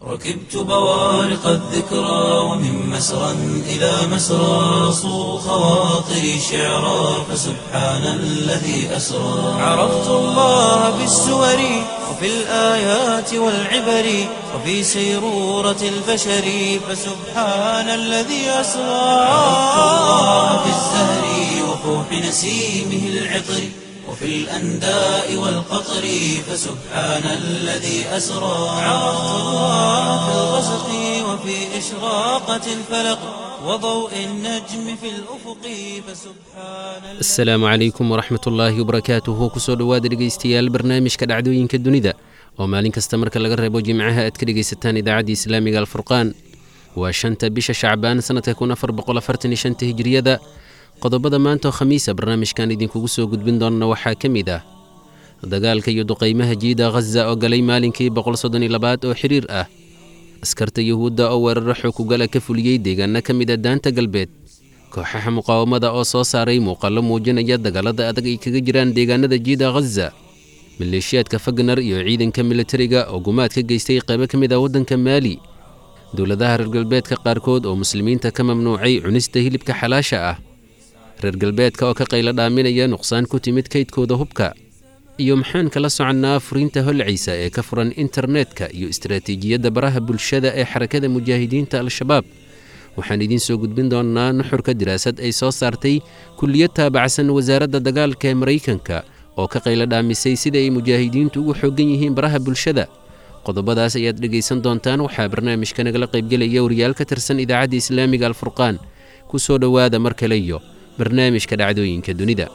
ركبت بوارق الذكرى ومن مسرى إلى مسرى صو خواطري شعرا فسبحان الذي أسرى عرفت الله بالسور وفي الآيات والعبر وفي سيرورة البشر فسبحان الذي أسرى عرفت الله بالزهر وفوح نسيمه العطر وفي الأنداء والقطر فسبحان الذي أسرى عرفت الله في الغسق وفي إشراقة الفلق وضوء النجم في الأفق فسبحان asalaamu calaykum waraxmat ullaahi wabarakaatuhu kusoo dhowaada dhegaystayaal barnaamijka dhacdooyinka dunida oo maalin kasta marka laga reebo jimcaha aad ka dhegaysataan idaacadda islaamiga alfurqaan waa shanta bisha shacbaan sannadka kun afar boqol afartan iyo shanta hijriyada qodobada maanta oo khamiisa barnaamijkan idinkugu soo gudbin doonana waxaa ka mid ah dagaalka iyo duqaymaha jiida khaza oo galay maalinkii boqol soddon iyo labaad oo xiriir ah askarta yuhuudda oo weeraro xoogugala ka fuliyey deegaano ka mid a daanta galbeed kooxaha muqaawamada oo soo saaray muuqaallo muujinaya dagaalada adag ay kaga jiraan deegaanada jiida khaza maleeshiyaadka fagner iyo ciidanka militariga oo gumaad ka geystay qaybo ka mid ah waddanka maali dowladaha reer galbeedka qaarkood oo muslimiinta ka mamnuucay cunista hilibka xalaasha ah reer galbeedka oo ka qaylo dhaaminaya nuqsaan ku timid kaydkooda hubka iyo maxaan kala soconnaa furiinta holciisa ee ka furan internetka iyo istaraatiijiyadda baraha bulshada ee xarakada mujaahidiinta al-shabaab waxaan idiin soo gudbin doonnaa nuxurka diraasad ay soo saartay kulliyad taabacsan wasaaradda dagaalka ee maraykanka oo ka qaylo dhaamisay sida ay mujaahidiintu ugu xooggan yihiin baraha bulshada qodobadaas ayaad dhegaysan doontaan waxaa barnaamijka nagala qaybgelaya wariyaal ka tirsan idaacadda islaamiga alfurqaan ku soo dhowaada mar kale iyo barnaamijka dhacdooyinka dunida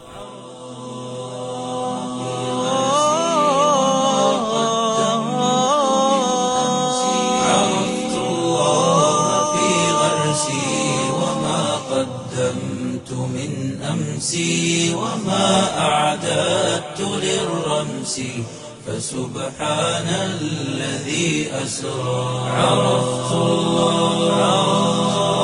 عرفت الله في غرسي وما قدمت من أمسي وما أعددت للرمس فسبحان الذي أسرى عرفت الله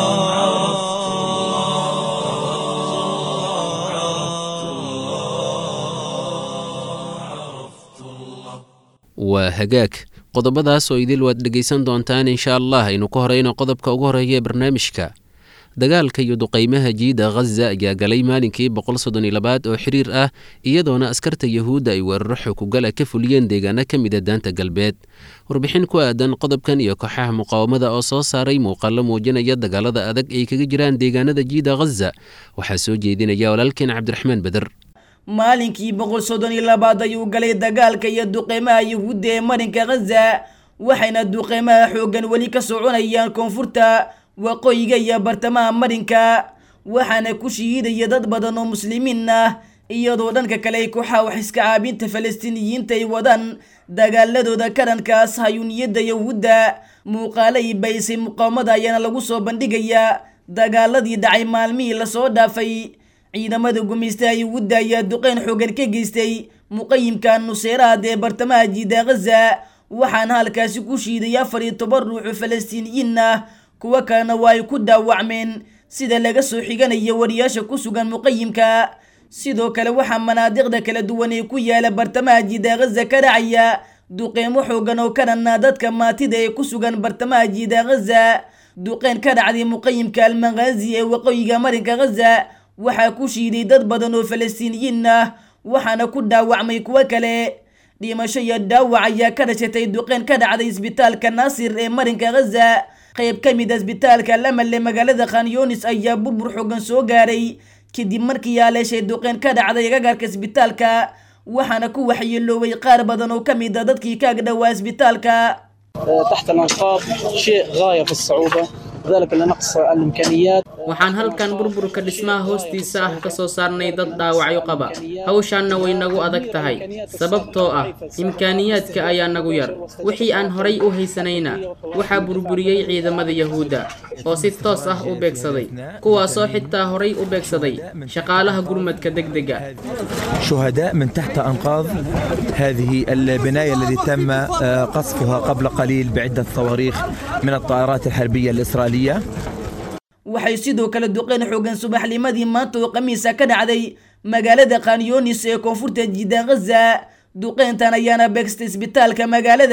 waa hagaag qodobadaas oo idil waad dhegaysan doontaan insha allah aynu ka horeyno qodobka ugu horeeya ee barnaamijka dagaalka iyo duqaymaha jiida khaza ayaa galay maalinkii boqol soddon iyo labaad oo xiriir ah iyadoona askarta yahuudda ay weeraro xukugala ka fuliyeen deegaano ka mida daanta galbeed warbixin ku aadan qodobkan iyo kooxaha muqaawamada oo soo saaray muuqaallo muujinaya dagaalada adag ay kaga jiraan deegaanada jiida khaza waxaa soo jeedinaya walaalkeen cabdiraxmaan beder maalinkii boqol soddon iyo labaad ayuu galay dagaalka iyo duqeymaha yuhuudda ee marinka khaza waxayna duqeymaha xooggan weli ka soconayaan koonfurta waqooyiga iyo bartamaha marinka waxaana ku shihiidaya dad badan oo muslimiin ah iyadoo dhanka kale ay kooxaha wax iska caabinta falastiiniyiinta ay wadaan dagaaladooda karankaas hayuuniyadda yahuudda muuqaalo ay baysay muqaawamada ayaana lagu soo bandhigayaa dagaaladii dhacay maalmihii lasoo dhaafay ciidamada gumaystaha yuhuudda ayaa duqeyn xoogan ka geystay muqayimka nuseeraad ee bartamaha jiida khaza waxaana halkaasi ku shiiday afar iyo toban ruuxu falastiiniyiin ah kuwo kalena waa ay ku dhaawacmeen sida laga soo xiganaya wariyaasha ku sugan muqayimka sidoo kale waxaa manaadiqda kala duwan ee ku yaala bartamaha jiida khaza ka dhacaya duqeymo xoogan oo kanana dadka maatida ee ku sugan bartamaha jiida khaza duqeyn ka dhacday muqayimka almaqaazi ee waqooyiga marinka khaza waxaa ku shiiday dad badan oo falastiiniyiin ah waxaana ku dhaawacmay kuwo kale dhimasho iyo dhaawac ayaa ka dhashatay duqeyn ka dhacday isbitaalka naasir ee marinka khaza qayb ka mid a isbitaalka lamal ee magaalada khanyonis ayaa burbur xoogan soo gaaray kadib markii yaaleeshay duqeyn ka dhacday gagaarka isbitaalka waxaana ku waxyeelooway qaar badan oo ka mid a dadkii ka agdhowaa isbitaalka تحت الانقاض شيء غايه في الصعوبه ذلك لنقص الامكانيات waxaan halkan burburka dhismaha hoostiisa ah ka soo saarnay dad dhaawacyo qaba hawshaanna way nagu adag tahay sababtoo ah imkaaniyaadka ayaa nagu yar wixii aan horay u haysanayna waxaa burburiyey ciidamada yahuudda oo si toos ah u beegsaday kuwaasoo xitaa horay u beegsaday shaqaalaha gurmadka degdega شهداء من تحت أنقاض هذه البناية التي تم آه، قصفها قبل قليل بعدة صواريخ من الطائرات الحربية الإسرائيلية waxay sidoo kale duqeyn xoogan subaxnimadii maanta oo khamiisa ka dhacday magaalada khanyonis ee koonfurta jiidan khaza duqeyntan ayaana beegstay isbitaalka magaalada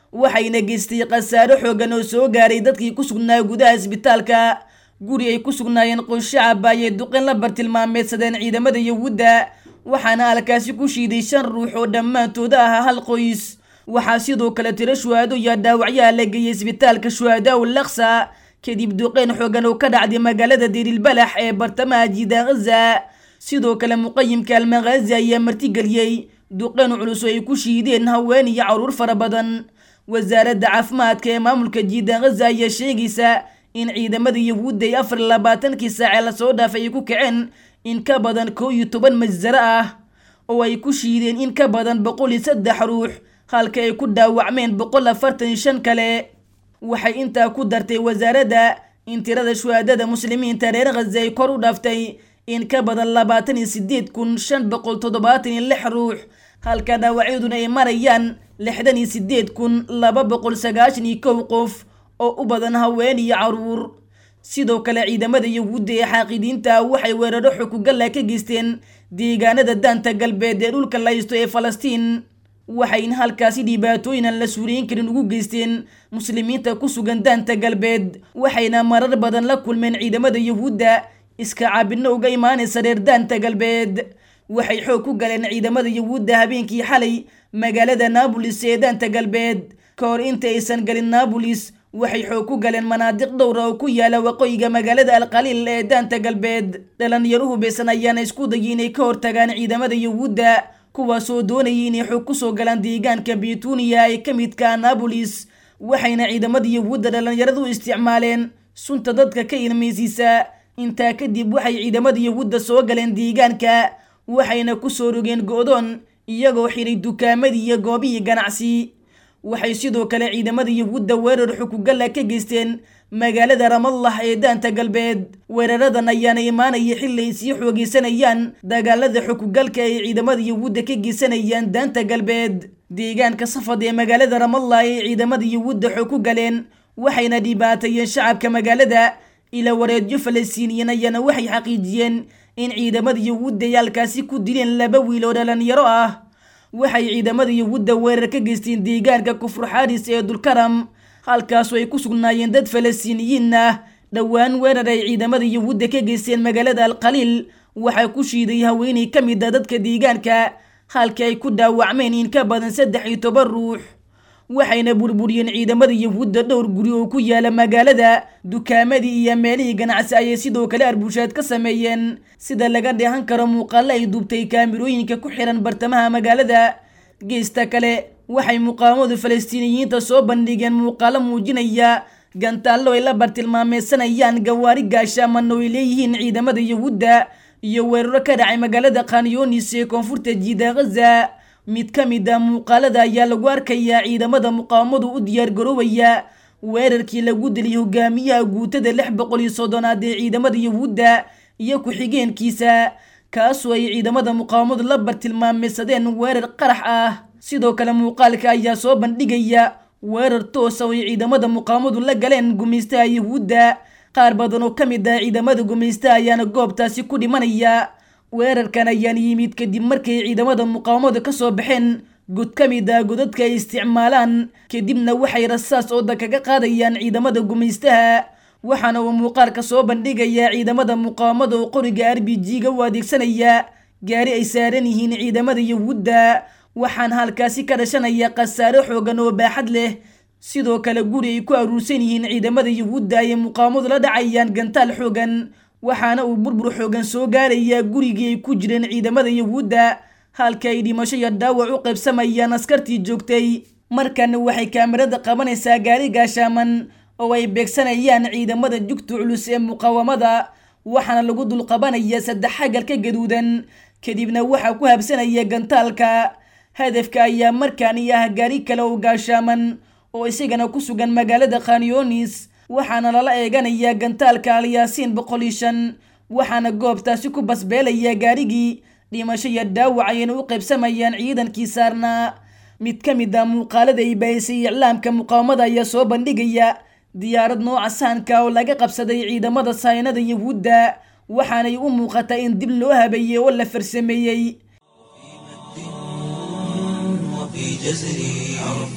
waxayna geystay khasaaro xoogan oo soo gaaray dadkii ku sugnaa gudaha isbitaalka guri ay ku sugnaayeen qoys shacaba ayay duqeen la bartilmaameedsadeen ciidamada yahuudda waxaana halkaasi ku shiiday shan ruux oo dhammaantooda ahaa hal qoys waxaa sidoo kale tiro shuhaado iyo dhaawacyaha la geeyey isbitaalka shuhadaa ul laksa kadib duqeyn xoogan oo ka dhacday magaalada dirilbalax ee bartamaha jiida ghaza sidoo kale muqayimka almaghazi ayaa martigeliyey duqeyn culus oo ay ku shiideen haween iyo caruur fara badan wasaaradda caafimaadka ee maamulka jiida ghaza ayaa sheegaysa in ciidamada yahuudda ay afar iyo labaatankii saacee lasoo dhaafay ay ku kaceen in ka badan kow iyo toban masjaro ah oo ay ku shiideen in ka badan boqol iyo saddex ruux halka ay ku dhaawacmeen boqol afartan iyo shan kale waxay intaa ku dartay wasaaradda in tirada shuhaadada muslimiinta reer khaza ay kor u dhaaftay in ka badan labaatan iyo sideed kun shan boqol toddobaatan iyo lix ruux halka dhaawacyaduna ay marayaan lixdan iyo sideed kun laba boqol sagaashan iyo kow qof oo u badan haween iyo caruur sidoo kale ciidamada yahuudda ee xaaqidiinta waxay weeraro xukugalla ka geysteen deegaanada daanta galbeed ee dhulka laysto ee falastiin waxayna halkaasi dhibaatooyin aan la suuriyin karin ugu geysteen muslimiinta ku sugan daanta galbeed waxayna marar badan la kulmeen ciidamada yahuudda iska caabidno uga imaanaysa reer daanta galbeed waxay xoog ku galeen ciidamada yahuudda habeenkii xalay magaalada naabolis ee daanta galbeed ka hor inta aysan galin naabolis waxay xoog ku galeen manaadiq dhowra oo ku yaala waqooyiga magaalada alqaliil ee daanta galbeed dhalinyaru hubeysan ayaana isku dayay inay ka hortagaan ciidamada yahuudda kuwaasoo doonayay inay xoog kusoo galaan deegaanka betuniya ee ka midka naabolis waxayna ciidamada yahuudda dhalinyaradu u isticmaaleen sunta dadka ka ilmaysiisa intaa kadib waxay ciidamada yahuudda soo galeen deegaanka waxayna kusoo rogeen go-doon iyagoo xiray dukaamadii iyo goobihii ganacsi waxay sidoo kale ciidamada yahuudda weerar xukugalla ka geysteen magaalada ramallah ee daanta galbeed weeraradan ayaana imaanaya xilli ay sii xoogeysanayaan dagaalada xukugalka ay ciidamada yahuudda ka geysanayaan daanta galbeed deegaanka safad ee magaalada ramallah ay ciidamada yahuudda xoog ku galeen waxayna dhibaateeyeen shacabka magaalada ila wareedyo falastiiniyiin ayaana waxay xaqiijiyeen in ciidamada yahuudda ay halkaasi ku dileen laba wiil oo dhalinyaro ah waxay ciidamada yahuudda weerar ka geysteen deegaanka kufur xaaris ee dulkaram halkaasoo ay ku sugnaayeen dad falastiiniyiin ah dhowaan weerar ay ciidamada yahuudda ka geysteen magaalada alqaliil waxaa ku shiiday haweeney ka mid a dadka deegaanka halka ay ku dhaawacmeen in ka badan saddex iyo toban ruux waxayna burburiyeen ciidamada yahuudda dhowr guri oo ku yaala magaalada dukaamadii iyo meelihii ganacsi ayay sidoo kale arbushaad ka sameeyeen sida laga dheehan karo muuqaalo ay duubtay kaamirooyinka ku xiran bartamaha magaalada geesta kale waxay muqaawamadu falastiiniyiinta soo bandhigeen muuqaalo muujinaya gantaallo ay la bartilmaameysanayaan gawaari gaashaaman oo ay leeyihiin ciidamada yahuudda iyo weeraro ka dhacay magaalada khanyonis ee koonfurta jiida ghaza mid ka mid a muuqaalada ayaa lagu arkayaa ciidamada muqaawamadu u diyaargaroobaya weerarkii lagu dilay hogaamiyaha guutada lix boqol iyo soddonaad ee ciidamada yahuudda iyo ku-xigeenkiisa kaasoo ay ciidamada muqaawamadu la bartilmaameysadeen weerar qarax ah sidoo kale muuqaalka ayaa soo bandhigaya weerar toosa oo ay ciidamada muqaawamadu la galeen gumaystaha yahuudda qaar badan oo ka mid ah ciidamada gumaystaha ayaana goobtaasi ku dhimanaya weerarkan ayaan yimid kadib markay ciidamada muqaawamada ka soo baxeen god ka mid ah godadka ay isticmaalaan kadibna waxay rasaas ooda kaga qaadayaan ciidamada gumaystaha waxaana uu muuqaalka soo bandhigayaa ciidamada muqaawamada oo qoriga r b g-ga u adeegsanaya gaari ay saaran yihiin ciidamada yahuudda waxaana halkaasi ka dhashanaya khasaare xoogan oo baaxad leh sidoo kale guri ay ku aruursan yihiin ciidamada yahuudda ayay muqaawamadu la dhacayaan gantaal xoogan waxaana uu burbur xoogan soo gaarayaa gurigii ay ku jireen ciidamada yahuudda halka ay dhimasho iyo dhaawac u qaybsamayaan askartii joogtay markana waxay kaamirada qabanaysaa gaari gaashaaman oo ay beegsanayaan ciidamada jugta culus ee muqaawamada waxaana lagu dulqabanaya saddex xagalka gaduudan kadibna waxaa ku habsanaya gantaalka hadafka ayaa markaani ah gaari kale oo gaashaaman oo isagana ku sugan magaalada khanyonis waxaana lala eeganayaa gantaalka alyaasiin boqol iyo shan waxaana goobtaasi ku basbeelaya gaarigii dhimasho iyo dhaawac ayayna u qaybsamayaan ciidankii saarnaa mid ka mid ah muuqaalada ay baahisay iclaamka muqaawamada ayaa soo bandhigaya diyaarad nooca sahanka oo laga qabsaday ciidamada saynada yahuudda waxaanay u muuqataa in dib loo habeeyey oo la farsameeyey وفي جزري عرفت الله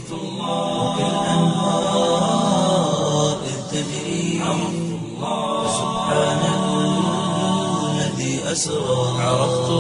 وكالأنهار إذ تجري سبحان الذي أسرى عرفت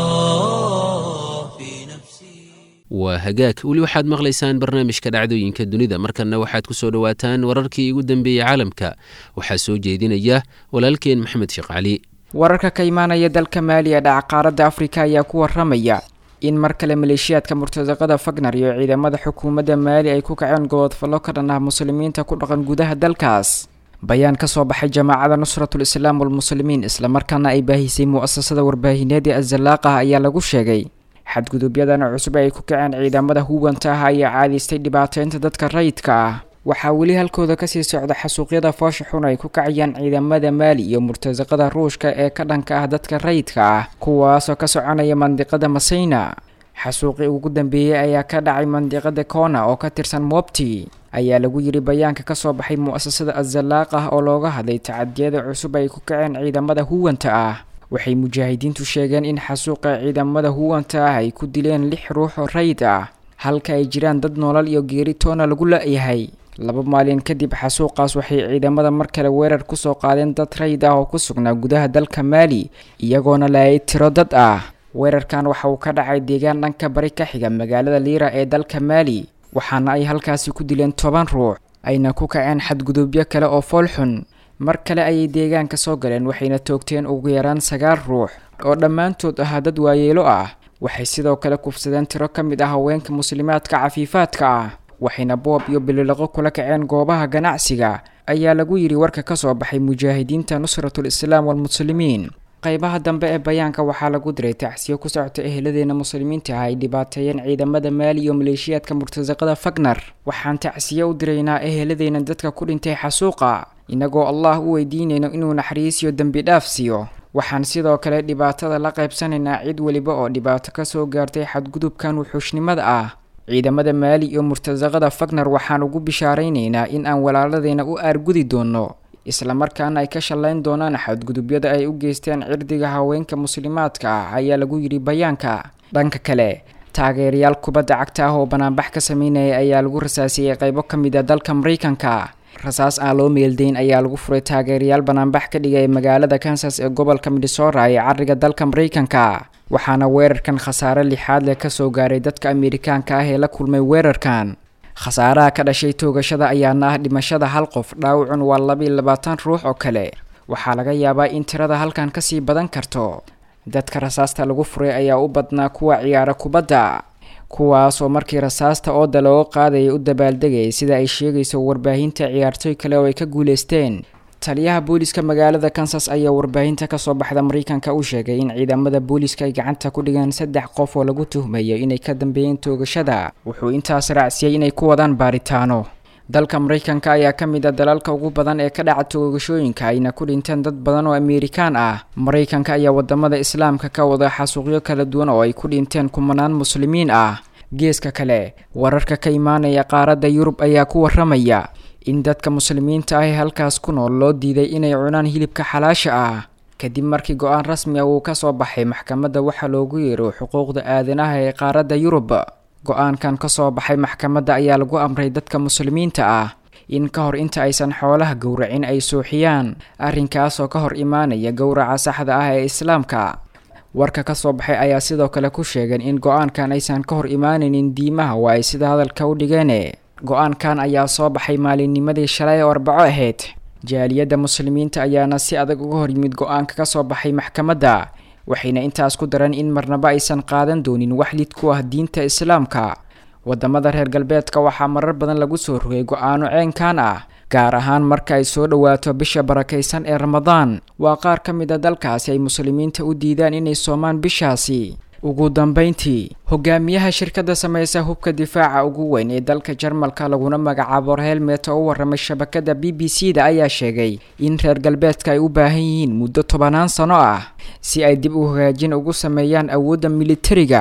الله في نفسي waa hagaag weli waxaad maqlaysaan barnaamijka dhacdooyinka dunida markanna waxaad ku soo dhowaataan wararkii ugu dambeeyey caalamka waxaa soo jeedinaya walaalkeen maxamed sheekh cali wararka ka imaanaya dalka maali ee dhaca qaaradda afrika ayaa ku waramaya in mar kale maleeshiyaadka murtasaqada fagnar iyo ciidamada xukuumadda maali ay ku kaceen gobodfallo ka dhan ah muslimiinta ku dhaqan gudaha dalkaas bayaan ka soo baxay jamaacada nusratul islaam walmuslimiin islamarkaana ay baahisay mu'asasada warbaahineed ee azalaaqah ayaa lagu sheegay xadgudubyadan cusub ay ku kaceen ciidamada huwanta ah ayaa caadaystay dhibaateynta dadka rayidka ah waxaa weli halkooda kasii socda xasuuqyada foosha xun ay ku kacayaan ciidamada maali iyo murtasaqada ruushka ee ka dhanka ah dadka rayidka ah kuwaasoo ka soconaya mandiqada masayna xasuuqii ugu dambeeyey ayaa ka dhacay mandiqada kona oo ka tirsan mobti ayaa lagu yiri bayaanka kasoo baxay mu'asasada azalaaqah oo looga hadlay tacadiyada cusub ay ku kaceen ciidamada huwanta ah waxay mujaahidiintu sheegeen in xasuuqa ciidamada huwanta ah ay ku dileen lix ruux oo rayid ah halka ay jiraan dad noolal iyo geeri toona lagu la-yahay laba maalin kadib xasuuqaas waxay ciidamada mar kale weerar kusoo qaadeen dad rayid ah oo ku sugnaa gudaha dalka maali iyagoona laayay tiro dad ah weerarkan waxa uu ka dhacay deegaan dhanka bari ka xiga magaalada liira ee dalka maali waxaana ay halkaasi ku dileen toban ruux ayna ku kaceen xadgudubyo kale oo foolxun mar kale ayay deegaanka soo galeen waxayna toogteen ugu yaraan sagaal ruux oo dhammaantood ahaa dad waayeelo ah waxay sidoo kale kufsadeen tiro ka mid ah haweenka muslimaadka cafiifaadka ah waxayna boob iyo bililiqo kula kaceen goobaha ganacsiga ayaa lagu yidhi warka ka soo baxay mujaahidiinta nusratul islaam walmuslimiin qaybaha dambe ee bayaanka waxaa lagu diray tacsiyo ku socota eheladeena muslimiinta ah ay dhibaateeyeen ciidamada maali iyo maleeshiyaadka murtasaqada fagnar waxaan tacsiyo u diraynaa eheladeena dadka ku dhintay xasuuqa inagoo allah u weydiinayno inuu naxariisiyo dembi dhaaf siiyo waxaan sidoo kale dhibaatada la qaybsanaynaa cid weliba oo dhibaato kasoo gaartay xadgudubkan wuxuushnimada ah ciidamada maali iyo murtasaqada fagnar waxaan ugu bishaaraynaynaa in aan walaaladeyna u aargudi doono islamarkaana ay ka shallayn doonaan xadgudubyada ay u geysteen cirdiga haweenka muslimaadka ah ayaa lagu yidhi bayaanka dhanka kale taageerayaal kubadda cagta ah oo banaanbax ka sameynaya ayaa lagu rasaasiyey qaybo ka mid a dalka maraykanka rasaas aan loo meeldayn ayaa lagu furay taageerayaal banaanbax ka dhigaya magaalada kansas ee gobolka midhesora ee cariga dalka maraykanka waxaana weerarkan khasaare lixaad leh kasoo gaaray dadka amerikaanka ah ee la kulmay weerarkan khasaaraha ka dhashay toogashada ayaana ah dhimashada hal qof dhaawacun waa labiiyo labaatan ruux oo kale waxaa laga yaabaa in tirada halkan kasii badan karto dadka rasaasta lagu furay ayaa u badnaa kuwa ciyaara kubadda kuwaasoo markii rasaasta ooda looga qaadayay u dabaaldegayay sida ay sheegayso warbaahinta ciyaartooy kale oo ay ka guuleysteen taliyaha booliska magaalada kansas ayaa warbaahinta kasoo baxda maraykanka u sheegay in ciidamada booliska ay gacanta ku dhigeen saddex qof oo lagu tuhmayo inay ka dambeeyeen toogashada wuxuu intaas raacsiyey inay ku wadaan baaritaano dalka maraykanka ayaa ka mid a dalalka ugu badan ee ka dhaca toogashooyinka ayna ku dhinteen dad badan oo amerikaan ah maraykanka ayaa wadamada islaamka ka wada xasuuqyo kala duwan oo ay ku dhinteen kumanaan muslimiin ah geeska kale wararka ka imaanaya qaaradda yurub ayaa ku waramaya in dadka muslimiinta ah ee halkaas ku nool loo diiday inay cunaan hilibka xalaasha ah kadib markii go-aan rasmi ah uu kasoo baxay maxkamadda waxaa loogu yeero xuquuqda aadanaha ee qaaradda yurub go-aankan kasoo baxay maxkamadda ayaa lagu amray dadka muslimiinta ah in ka hor inta aysan xoolaha gowracin ay suuxiyaan arrinkaasoo ka hor imaanaya gowraca saxda ah ee islaamka warka kasoo baxay ayaa sidoo kale ku sheegeen in go-aankan aysan ka hor imaanaynin diimaha waa ay sida hadalka u dhigeen go-aankan ayaa soo baxay maalinnimadii shalay oo arbaco ahayd jaaliyadda muslimiinta ayaana si adag uga hor yimid go-aanka kasoo baxay maxkamadda waxayna intaas ku dareen in marnaba aysan qaadan doonin wax lid ku ah diinta islaamka wadamada reer galbeedka waxaa marar badan lagu soo rogay go-aano ceenkan ah gaar ahaan marka ay soo dhowaato bisha barakaysan ee ramadaan waa qaar ka mid a dalkaasi ay muslimiinta u diidaan inay soomaan bishaasi ugu dambeyntii hogaamiyaha shirkadda sameysa hubka difaaca ugu weyn ee dalka jarmalka laguna magacaabo helmet oo u waramay shabakada b b c da ayaa sheegay in reer galbeedka ay u baahan yihiin muddo tobanaan sano ah si ay dib u hagaajin ugu sameeyaan awoodda militariga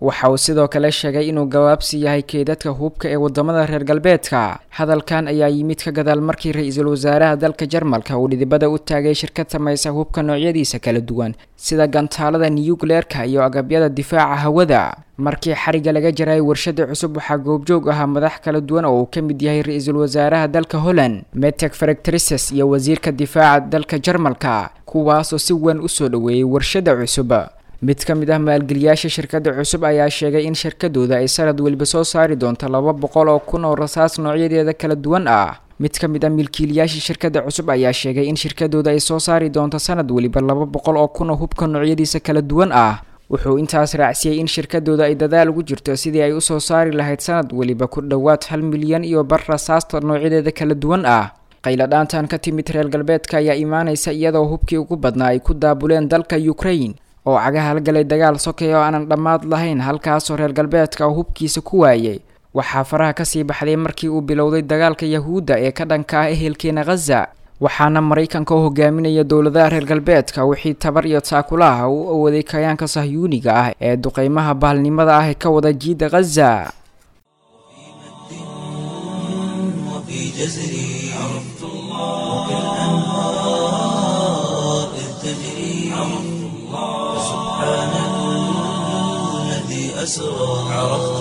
waxa uu sidoo kale sheegay inuu gawaabsi yahay keedadka hubka ee wadamada reer galbeedka hadalkan ayaa yimid ka gadaal markii ra-iisul wasaaraha dalka jarmalka uu dhidibada u taagay shirkad samaysa hubka noocyadiisa kala duwan sida gantaalada niyukleerka iyo agabyada difaaca hawada markii xariga laga jaray warshada cusub waxaa goobjoog ahaa madax kala duwan oo uu ka mid yahay ra-iisul wasaaraha dalka holland metek farectrices iyo wasiirka difaaca dalka jarmalka kuwaasoo si weyn usoo dhoweeyey warshada cusub mid ka mid ah maalgeliyaasha shirkadda cusub ayaa sheegay in shirkadooda ay sanad weliba soo saari doonto laba boqol oo kun oo rasaas noocyadeeda kala duwan ah mid ka mid ah milkiilayaasha shirkadda cusub ayaa sheegay in shirkadooda ay soo saari doonto sanad weliba laba boqol oo kun oo hubka noocyadiisa kala duwan ah wuxuu intaas raacsiyey in shirkadooda ay dadaal ugu jirto sidii ay usoo saari lahayd sanad weliba ku dhowaad hal milyan iyo bar rasaasta noocyadeeda kala duwan ah qayladhaantan ka timid reer galbeedka ayaa imaanaysa iyadoo hubkii ugu badnaa ay ku daabuleen dalka ukraine oo cagaha halgalay dagaal sokay oo aanan dhammaad lahayn halkaasoo reer galbeedka oo hubkiisa ku waayay waxaa faraha kasii baxday markii uu bilowday dagaalka yahuudda ee ka dhanka ah ehelkeena khaza waxaana maraykanka u hogaaminaya dowladaha reer galbeedka wixii tabar iyo taakulaha u awooday kayaanka sahyuuniga ah ee duqeymaha bahalnimada ah ee ka wada jiida khaza وفي جزري عرفت الله وكالأنهار إذ تجري عرفت الله سبحان الذي أسرى عرفت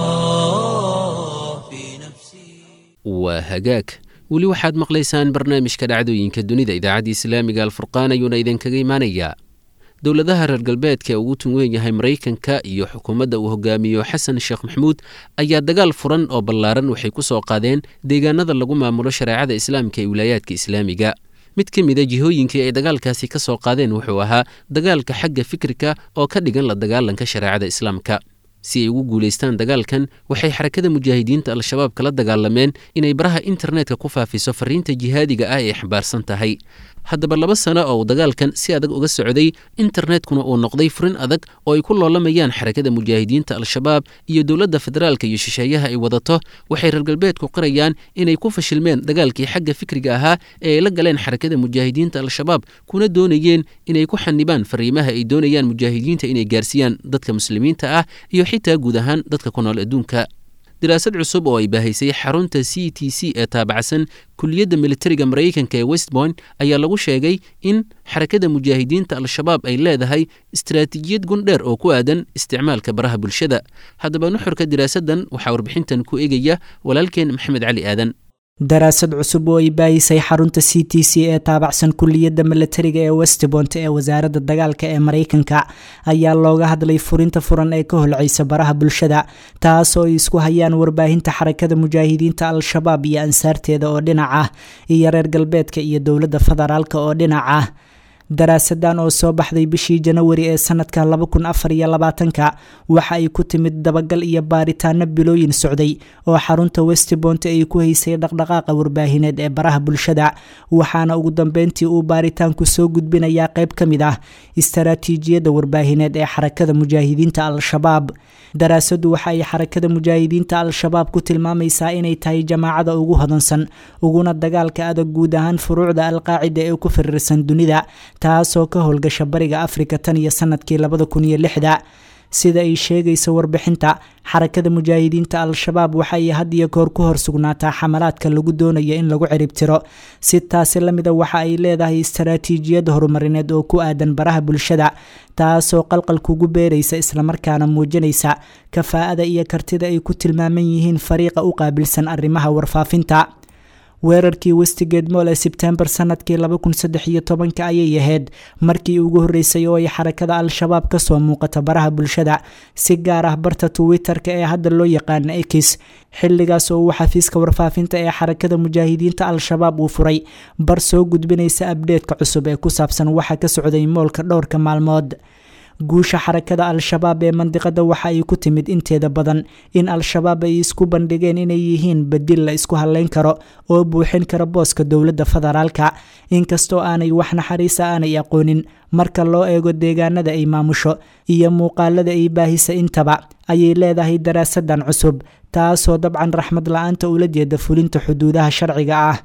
الله في نفسي waa hagaag weli waxaad maqlaysaan barnaamijka dhacdooyinka dunida idaacadda islaamiga alfurqaan ayuuna idinkaga imaanayaa dowladaha reer galbeedka ee ugu tun weyn yahay maraykanka iyo xukuumadda uu hogaamiyo xasan sheekh maxamuud ayaa dagaal furan oo ballaaran waxay ku soo qaadeen deegaanada lagu maamulo shareecada islaamka ee wilaayaadka islaamiga mid ka mid a jihooyinkii ay dagaalkaasi ka soo qaadeen wuxuu ahaa dagaalka xagga fikirka oo ka dhigan la dagaalanka shareecada islaamka si ay ugu guulaystaan dagaalkan waxay xarakada mujaahidiinta al-shabaab kala dagaalameen inay baraha internetka ku faafiso fariinta jihaadiga ah ee xambaarsan tahay haddaba laba sano oo uu dagaalkan si adag uga socday internetkuna uu noqday furin adag oo ay ku loolamayaan xarakada mujaahidiinta al-shabaab iyo dowladda federaalka iyo shisheeyaha ay wadato waxay reer galbeedku qirayaan inay ku fashilmeen dagaalkii xagga fikriga ahaa ee ay la galeen xarakada mujaahidiinta al-shabaab kuna doonayeen inay ku xanibaan fariimaha ay doonayaan mujaahidiinta inay gaarsiiyaan dadka muslimiinta ah iyo xitaa guud ahaan dadka ku nool adduunka daraasad cusub oo ay baahaysay xarunta c t c ee taabacsan kuliyadda militariga maraykanka ee westboint ayaa lagu sheegay in xarakada mujaahidiinta al-shabaab ay leedahay istaraatiijiyad gundheer oo ku aadan isticmaalka baraha bulshada haddaba nuxurka daraasaddan waxaa warbixintan ku egaya walaalkeen maxamed cali aadan daraasad cusub oo ay baahisay xarunta c t c ee taabacsan kuliyadda milatariga ee westbont ee wasaaradda dagaalka ee maraykanka ayaa looga hadlay furinta furan ee ka holceysa baraha bulshada taasoo ay isku hayaan warbaahinta xarakada mujaahidiinta al-shabaab iyo ansaarteeda oo dhinac ah iyo reer galbeedka iyo dowladda federaalk oo dhinac ah daraasadan oo soo baxday bishii janawari ee sanadka laba kun afar iyo labaatanka waxa ay ku timid dabagal iyo baaritaano bilooyin socday oo xarunta westbont ay ku haysay dhaqdhaqaaqa warbaahineed ee baraha bulshada waxaana ugu dambeyntii uu baaritaanku soo gudbinayaa qayb ka mid ah istaraatiijiyadda warbaahineed ee xarakada mujaahidiinta al-shabaab daraasadu waxa ay xarakada mujaahidiinta al-shabaab ku tilmaamaysaa inay tahay jamaacada ugu hodansan uguna dagaalka adag guud ahaan furuucda alqaacida ee ku firirsan dunida taasoo ka howlgasha bariga afrika tan iyo sanadkii labada kun iyo lixda sida ay sheegayso warbixinta xarakada mujaahidiinta al-shabaab waxa ay had iyo koor ku hor sugnaataa xamalaadka lagu doonayo in lagu ciribtiro si taasi lamida waxa ay leedahay istaraatiijiyad horumarineed oo ku aadan baraha bulshada taasoo qalqal kugu beeraysa islamarkaana muujinaysa kafaa'ada iyo kartida ay ku tilmaaman yihiin fariiqa u qaabilsan arrimaha warfaafinta weerarkii westigate moll ee sebtembar sanadkii laba kun saddex iyo tobanka ayay ahayd markii ugu horreysay oo ay xarakada al-shabaab kasoo muuqata baraha bulshada si gaar ah barta twitter-ka ee hadda loo yaqaana ekis xilligaas oo uu xafiiska warfaafinta ee xarakada mujaahidiinta al-shabaab uu furay bar soo gudbinaysa abdheedka cusub ee ku saabsan waxa ka socday moolka dhowrka maalmood guusha xarakada al-shabaab ee mandiqada waxa ay ku timid inteeda badan in al-shabaab ay isku bandhigeen inay yihiin badil la isku hadleyn karo oo buuxin kara booska dowladda federaalka inkastoo aanay wax naxariisa aanay aqoonin marka loo eego deegaanada ay maamusho iyo muuqaalada ay baahisa intaba ayay leedahay daraasadan cusub taasoo dabcan raxmad la-aanta ula jeeda fulinta xuduudaha sharciga ah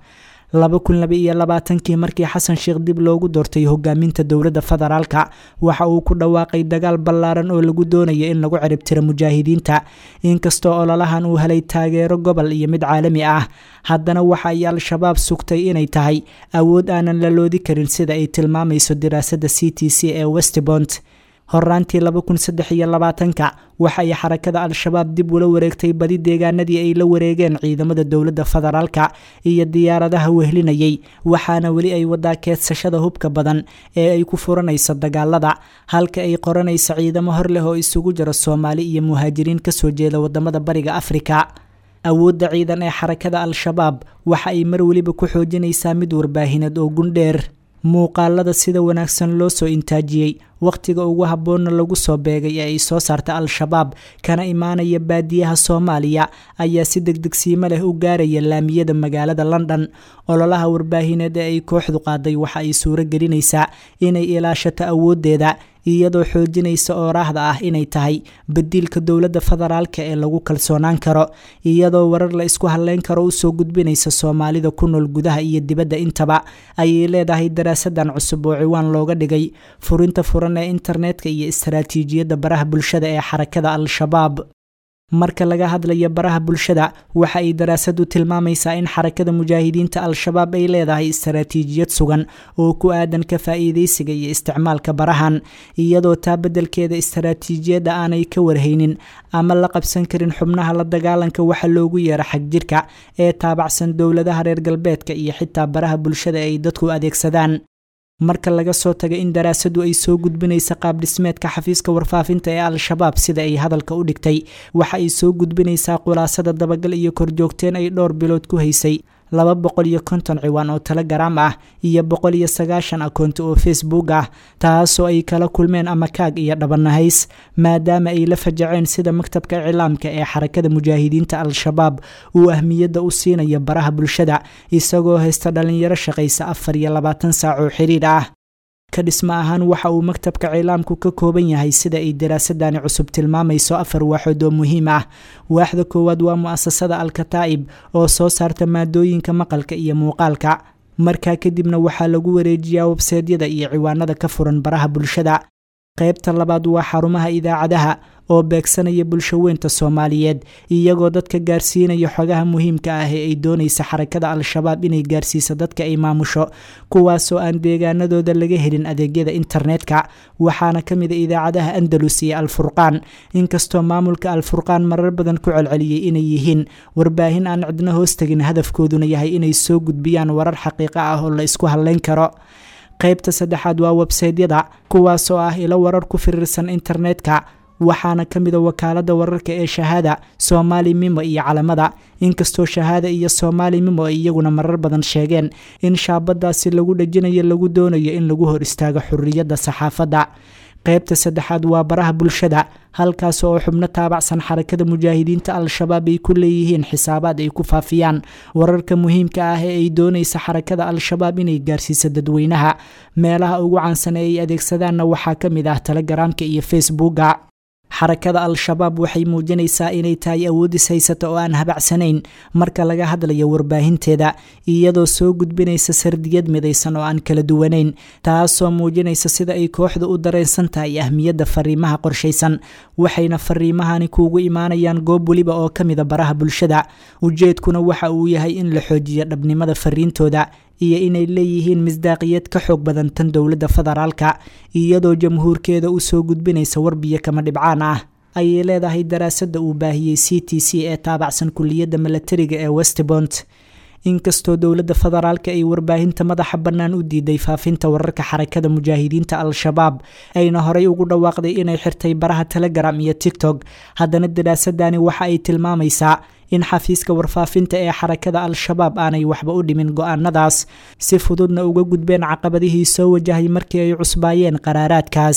laba kun laba iyo labaatankii markii xasan sheekh dib loogu doortay hogaaminta dowladda federaalka waxa uu ku dhawaaqay dagaal ballaaran oo lagu doonayo in lagu ciribtiro mujaahidiinta inkastoo ololahan uu helay taageero gobol iyo mid caalami ah haddana waxa ay al-shabaab sugtay inay tahay awood aanan la loodi karin sida ay tilmaamayso diraasadda c t c ee westbont horaantii laba kun saddex iyo labaatanka waxa ay xarakada al-shabaab dib ula wareegtay badi deegaanadii ay la wareegeen ciidamada dowladda federaalka iyo diyaaradaha wehlinayay waxaana weli ay wadaa keedsashada hubka badan ee ay ku furanayso dagaalada halka ay qoranayso ciidamo hor leh oo isugu jiro soomaali iyo muhaajiriin kasoo jeeda wadamada bariga afrika awoodda ciidan ee xarakada al-shabaab waxa ay mar weliba ku xoojinaysaa mid warbaahineed oo gundheer muuqaalada sida wanaagsan loo soo intaajiyey wakhtiga ugu habboonna lagu soo beegay ee ay soo saarta al-shabaab kana imaanaya baadiyaha soomaaliya ayaa si degdegsiimo leh u gaaraya laamiyada magaalada london ololaha warbaahineed ee ay kooxdu qaaday waxa ay suuro gelinaysaa inay ilaashato awooddeeda iyadoo xoojinaysa ooraahda ah inay tahay badiilka dowladda federaalka ee lagu kalsoonaan karo iyadoo warar la isku hadleyn karo usoo gudbinaysa soomaalida ku nool gudaha iyo dibadda intaba ayay leedahay daraasadan cusub oo ciwaan looga dhigay furinta furan ee internetka iyo istaraatiijiyadda baraha bulshada ee xarakada al-shabaab marka laga hadlayo baraha bulshada waxa ay daraasadu tilmaamaysaa in xarakada mujaahidiinta al-shabaab ay leedahay istaraatiijiyad sugan oo ku aadan ka faa'iidaysiga iyo isticmaalka barahan iyadoo taa beddelkeeda istaraatiijiyadda aanay ka warhaynin ama la qabsan karin xubnaha la dagaalanka waxa loogu yeero xagjirka ee taabacsan dowladaha reer galbeedka iyo xitaa baraha bulshada ay dadku adeegsadaan marka laga soo taga in daraasadu ay soo gudbinaysa qaab dhismeedka xafiiska warfaafinta ee al-shabaab sida ay hadalka u dhigtay waxa ay soo gudbinaysaa khulaasada dabagal iyo korjoogteen ay dhowr bilood ku haysay laba boqol iyo konton ciwaan oo telegram ah iyo boqol iyo sagaashan akoonti oo facebook ah taasoo ay kala kulmeen amakaag iyo dhabanahays maadaama ay la fajaceen sida maktabka iclaamka ee xarakada mujaahidiinta al-shabaab uu ahmiyadda u siinayo baraha bulshada isagoo haysta dhalinyaro shaqaysa afar iyo labaatan saac oo xiriir ah ka dhismo ahaan waxa uu maktabka cilaamku ka kooban yahay sida ay daraasadani cusub tilmaamayso afar waaxood oo muhiim ah waaxda koowaad waa mu'asasada al-kataa'ib oo soo saarta maadooyinka maqalka iyo muuqaalka markaa kadibna waxaa lagu wareejiyaa webseedyada iyo ciwaanada ka furan baraha bulshada qaybta labaad waa xarumaha idaacadaha oo beegsanaya bulsho weynta soomaaliyeed iyagoo dadka gaarsiinaya xogaha muhiimka ah ee ay doonaysa xarakada al-shabaab inay gaarsiiso dadka ay maamusho kuwaasoo aan deegaanadooda laga helin adeegyada internetka waxaana ka mid a idaacadaha andalus iyo al-furqaan inkastoo maamulka al-furqaan marar badan ku celceliyey inay yihiin warbaahin aan cidno hoostagin hadafkooduna yahay inay soo gudbiyaan warar xaqiiqo ah oo la isku hadleyn karo qaybta saddexaad waa websaydyada kuwaasoo ah ilo warar ku firiirsan internetka waxaana ka mid a wakaalada wararka ee shahaada soomaali mimo iyo calamada inkastoo shahaada iyo soomaali mimo ay iyaguna marar badan sheegeen in shaabadaasi lagu dhajinayo lagu doonayo in lagu hor istaago xuriyadda saxaafadda qaybta saddexaad waa baraha bulshada halkaas oo xubno taabacsan xarakada mujaahidiinta al-shabaab ay ku leeyihiin xisaabaad ay ku faafiyaan wararka muhiimka ah ee ay doonaysa xarakada al-shabaab inay gaarsiiso dadweynaha meelaha ugu caansan ee ay adeegsadaanna waxaa ka mid ah telegaraamka iyo facebooka xarakada al-shabaab waxay muujinaysaa inay tahay awoodis haysata oo aan habacsanayn marka laga hadlayo warbaahinteeda iyadoo soo gudbinaysa sardiyad midaysan oo aan kala duwanayn taasoo muujinaysa sida ay kooxda u dareensan tahay ahmiyadda fariimaha qorshaysan waxayna fariimahani kuugu imaanayaan goob weliba oo ka mida baraha bulshada ujeedkuna waxa uu yahay in la xoojiyo dhabnimada fariintooda iyo inay leeyihiin misdaaqiyad ka xoog badan tan dowladda federaalka iyadoo jamhuurkeeda u soo gudbinaysa warbiyo kama dhibcaan ah ayay leedahay daraasadda uu baahiyey c t c ee taabacsan kuliyadda milatariga ee westbont inkastoo dowladda federaalka ay warbaahinta madaxa bannaan u diiday faafinta wararka xarakada mujaahidiinta al-shabaab ayna horey ugu dhawaaqday inay xirtay baraha telegram iyo tigtok haddana daraasadani waxa ay tilmaamaysaa in xafiiska warfaafinta ee xarakada al-shabaab aanay waxba u dhimin go-aanadaas si fududna uga gudbeen caqabadihii soo wajahay markii ay cusbaayeen qaraaraadkaas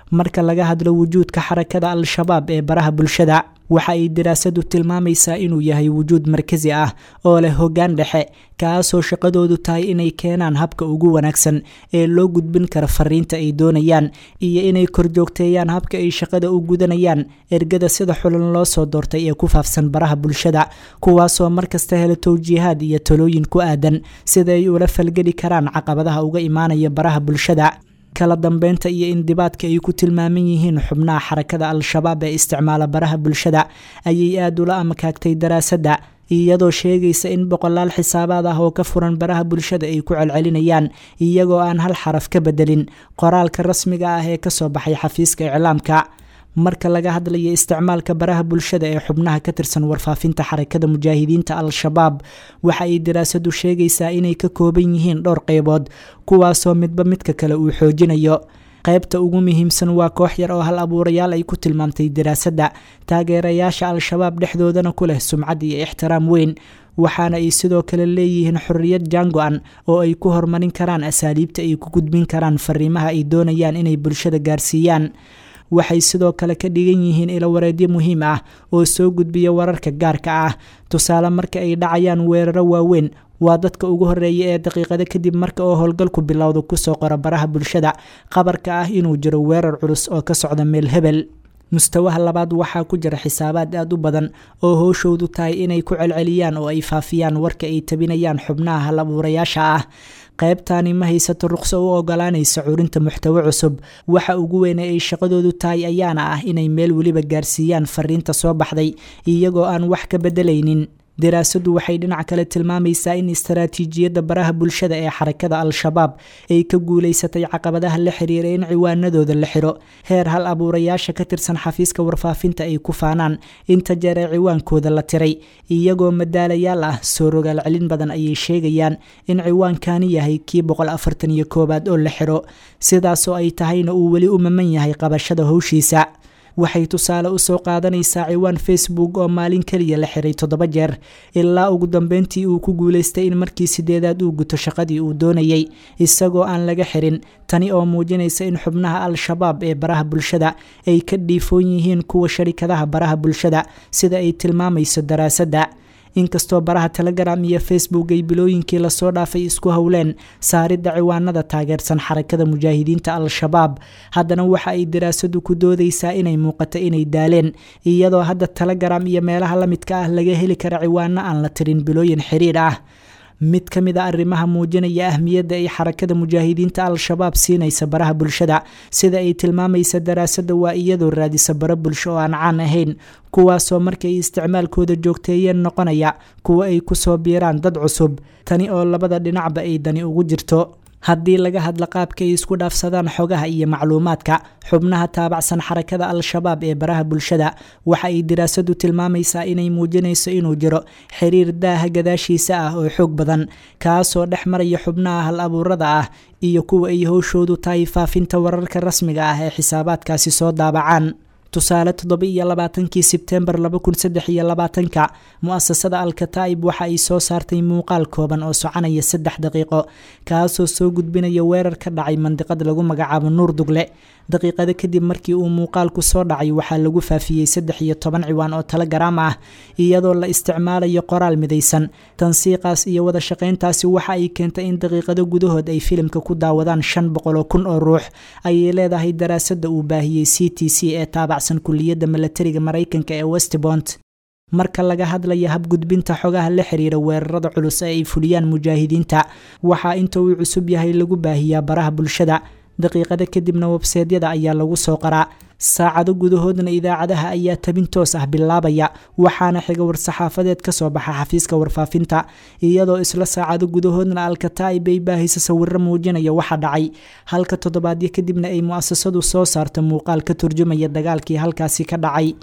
marka laga hadlo wujuudka xarakada al-shabaab ee baraha bulshada waxa ay daraasadu tilmaamaysaa inuu yahay wujuud markasi ah oo leh hoggaan dhexe kaasoo shaqadoodu tahay inay keenaan habka ugu wanaagsan ee loo gudbin karo fariinta ay doonayaan iyo inay korjoogteeyaan habka ay shaqada u gudanayaan ergada sida xulan loo soo doortay ee ku faafsan baraha bulshada kuwaasoo markasta hela towjiihaad iyo talooyin ku aadan sida ay ula falgeli karaan caqabadaha uga imaanaya baraha bulshada kala dambeynta iyo indibaadka ay ku tilmaaman yihiin xubnaha xarakada al-shabaab ee isticmaala baraha bulshada ayay aada ula amakaagtay daraasadda iyadoo sheegaysa in boqolaal xisaabaad ah oo ka furan baraha bulshada ay ku celcelinayaan iyagoo aan hal xaraf ka bedelin qoraalka rasmiga ah ee kasoo baxay xafiiska iclaamka marka laga hadlayo isticmaalka baraha bulshada ee xubnaha ka tirsan warfaafinta xarakada mujaahidiinta al-shabaab waxa ay daraasadu sheegaysaa inay ka kooban yihiin dhowr qeybood kuwaasoo midba midka kale uu xoojinayo qaybta ugu muhiimsan waa koox yar oo hal abuurayaal ay ku tilmaamtay daraasadda taageerayaasha al-shabaab dhexdoodana ku leh sumcad iyo ixtiraam weyn waxaana ay sidoo kale leeyihiin xorriyad jaango-an oo ay ku horumarin karaan asaaliibta ay ku gudbin karaan fariimaha ay doonayaan inay bulshada gaarsiiyaan waxay sidoo kale ka dhigan yihiin ilawareedyo muhiim ah oo soo gudbiya wararka gaarka ah tusaale marka ay dhacayaan weeraro waaweyn waa dadka ugu horeeya ee daqiiqado kadib marka oo howlgalku bilowda kusoo qora baraha bulshada qabarka ah inuu jiro weerar culus oo ka socda meel hebel mustawaha labaad waxaa ku jira xisaabaad aada u badan oo howshoodu tahay inay ku celceliyaan oo ay faafiyaan warka ay tabinayaan xubnaha hal abuurayaasha ah qaybtani ma haysato ruqso u ogolaanaysa curinta muxtawo cusub waxa ugu weyn ee ay shaqadoodu tahay ayaana ah inay meel weliba gaarsiiyaan fariinta soo baxday iyagoo aan wax ka bedelaynin daraasadu waxay dhinac kale tilmaamaysaa in istaraatiijiyadda baraha bulshada ee xarakada al-shabaab ay ka guulaysatay caqabadaha la xiriira in ciwaanadooda la xiro heer hal abuurayaasha ka tirsan xafiiska warfaafinta ay ku faanaan inta jeer ee ciwaankooda la tiray iyagoo madaalayaal ah soo rogaal celin badan ayay sheegayaan in ciwaankani yahay kii boqol afartan iyo koowaad oo la xiro sidaasoo ay tahayna uu weli u maman yahay qabashada howshiisa waxay tusaale usoo qaadanaysaa ciwaan facebook oo maalin keliya la xiray toddoba jeer ilaa ugu dambeyntii uu ku guulaystay in markii sideedaad uu guto shaqadii uu doonayay isagoo aan laga xirin tani oo muujinaysa in xubnaha al-shabaab ee baraha bulshada ay ka dhiifoon yihiin kuwa sharikadaha baraha bulshada sida ay tilmaamayso daraasadda inkastoo baraha telegram iyo facebook ay bilooyinkii lasoo dhaafay isku howleen saaridda ciwaanada taageersan xarakada mujaahidiinta al-shabaab haddana waxa ay daraasadu ku doodaysaa inay muuqato inay daaleen iyadoo hadda telegram iyo meelaha la midka ah laga heli kara ciwaano aan la tirin bilooyin xiriir ah mid ka mid a arrimaha muujinaya ahmiyadda ay xarakada mujaahidiinta al-shabaab siinaysa baraha bulshada sida ay tilmaamaysa daraasadda waa iyadoo raadisa bara bulsho oo aan caan ahayn kuwaasoo markay isticmaalkooda joogteeyeen noqonaya kuwa ay kusoo biiraan dad cusub tani oo labada dhinacba ay dani ugu jirto haddii laga hadla qaabka ay isku dhaafsadaan xogaha iyo macluumaadka xubnaha taabacsan xarakada al-shabaab ee baraha bulshada waxa ay daraasadu tilmaamaysaa inay muujinayso inuu jiro xiriir daaha gadaashiisa ah oo xoog badan kaasoo dhex maraya xubnaha hal abuurada ah iyo kuwa ay howshoodu tahay faafinta wararka rasmiga ah ee xisaabaadkaasi soo daabacaan tusaale toddoba iyo labaatankii sebtembar laba kun saddex iyo labaatanka mu-asasada al-kataa'ib waxa ay soo saartay muuqaal kooban oo soconaya saddex daqiiqo kaasoo soo gudbinaya weerar ka dhacay mandiqad lagu magacaabo nuur dugle daqiiqado kadib markii uu muuqaalku soo dhacay waxaa lagu faafiyey saddex iyo toban ciwaan oo telegaraam ah iyadoo la isticmaalayo qoraal midaysan tansiiqaas iyo wada shaqayntaasi waxa ay keentay in daqiiqado gudahood ay filimka ku daawadaan shan boqol oo kun oo ruux ayay leedahay daraasadda uu baahiyey c t c ee taabacsan kuliyadda milatariga maraykanka ee westbont marka laga hadlaya habgudbinta xogaha la xiriira weerarada culus ee ay fuliyaan mujaahidiinta waxaa inta uu cusub yahay lagu baahiyaa baraha bulshada daqiiqada kadibna webseedyada ayaa lagu soo qaraa saacado gudahoodna idaacadaha ayaa tabin toos ah bilaabaya waxaana xiga war-saxaafadeed kasoo baxa xafiiska warfaafinta iyadoo isla saacado gudahoodna alkataa'ib ay baahisa sawiro muujinaya waxa dhacay halka toddobaadyo kadibna ay mu-asasadu soo saarto muuqaal ka turjumaya dagaalkii halkaasi ka dhacay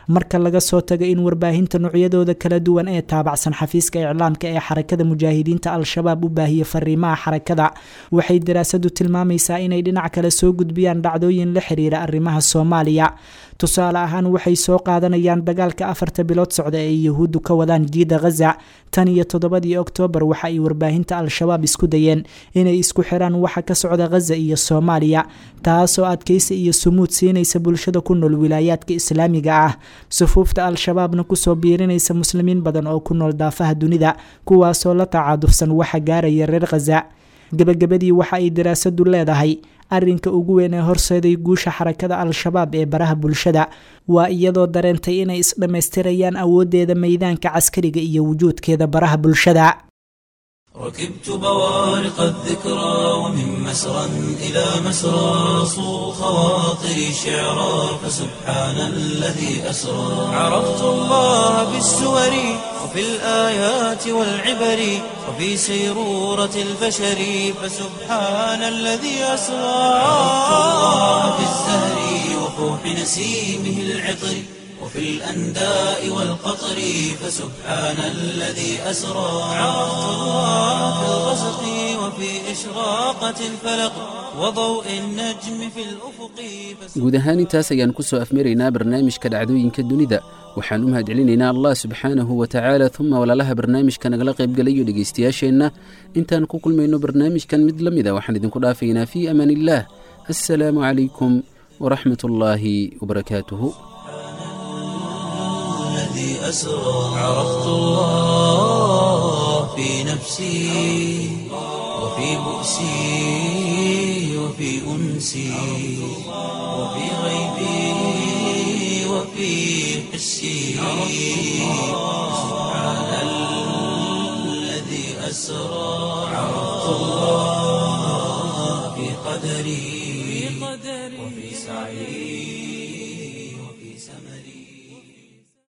marka laga soo tago in warbaahinta noocyadooda kala duwan ee taabacsan xafiiska iclaamka ee xarakada mujaahidiinta al-shabaab u baahiya fariimaha xarakada waxay daraasadu tilmaamaysaa inay dhinac kale soo gudbiyaan dhacdooyin la xiriira arrimaha soomaaliya tusaale ahaan waxay soo qaadanayaan dagaalka afarta bilood socda ee yuhuuddu ka wadaan jiida khaza tan iyo toddobadii oktoobar waxa ay warbaahinta al-shabaab isku dayeen inay isku xiraan waxa ka socda khaza iyo soomaaliya taasoo adkaysi iyo sumuud siinaysa bulshada ku nool wilaayaadka islaamiga ah sufuufta al-shabaabna kusoo biirinaysa muslimiin badan oo ku nool daafaha dunida kuwaasoo la tacaadufsan waxa gaaraya reer khaza gebagabadii waxa ay daraasadu leedahay arrinka ugu weyn ee horseeday guusha xarakada al-shabaab ee baraha bulshada waa iyadoo dareentay inay isdhammaystirayaan awooddeeda meydaanka caskariga iyo wujuudkeeda baraha bulshada ركبت بوارق الذكرى ومن مسرى إلى مسرى صو خواطري شعرا فسبحان الذي أسرى عرفت الله بالسور وفي الآيات والعبر وفي سيرورة البشر فسبحان الذي أسرى عرفت الله بالزهر وفوح نسيمه العطر وفي الأنداء والقطر فسبحان الذي أسرى عرفت الله في الغسق وفي إشراقة الفلق وضوء النجم في الأفق guud ahaan intaas ayaan ku soo afmaraynaa barnaamijka dhacdooyinka dunida waxaan u mahadcelinaynaa allah subxaanahu wa tacaala uma walaalaha barnaamijka nagala qaybgalayo dhegaystayaasheenna intaan ku kulmayno barnaamijkan mid la mida waxaan idinku dhaafaynaa fii amaan illaah assalaamu calaykum waraxmat ullaahi wabarakaatuhu الذي أسرى عرفت الله في نفسي وفي بؤسي وفي أنسي وفي غيبي وفي حسي سبحان الذي أسرى عرفت الله في قدري